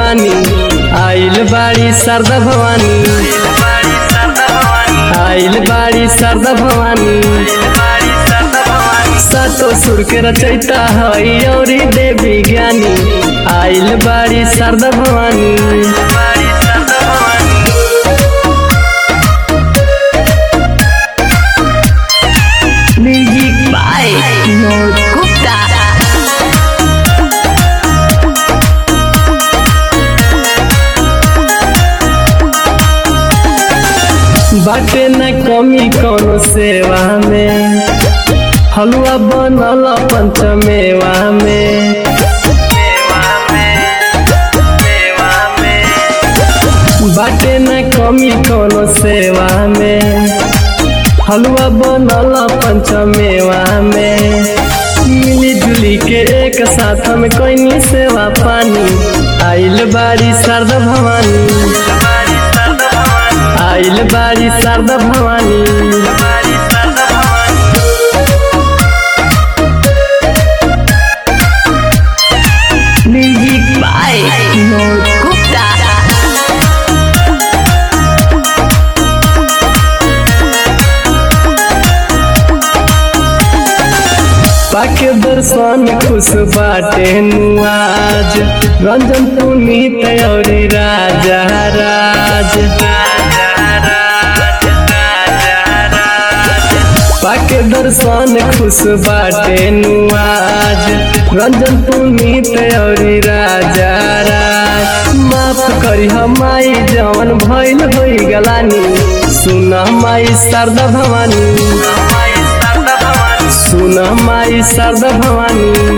भवानी आइल बाड़ी शारदा भवानी आइल बाड़ी शारदा भवानी सातो सुर के रचैता हई औरी देवी ज्ञानी आइल बाड़ी Sharda Bhavani Music by Vinod Gupta. बाटे न कमी कौनो सेवा में हलवा बनल पंचमेवा में बाटे न कमी कौनो सेवा में हलवा बनल पंचमेवा में मिली जुली के एक साथ हम कोई सेवा पानी आइल बाड़ी शारदा भवानी आइल बाड़ी Sharda Bhavani Music by Vinod Gupta. पाके दर्शन खुश बाटे नुआज रंजन पुनीत और राजा राज पाके दर्शन खुश बाटे नुआज रंजन पुनीत और राजा राज माफ करी हमाई जवन भइल होई गलानी सुन माई शारदा भवानी सुन माई शारदा भवानी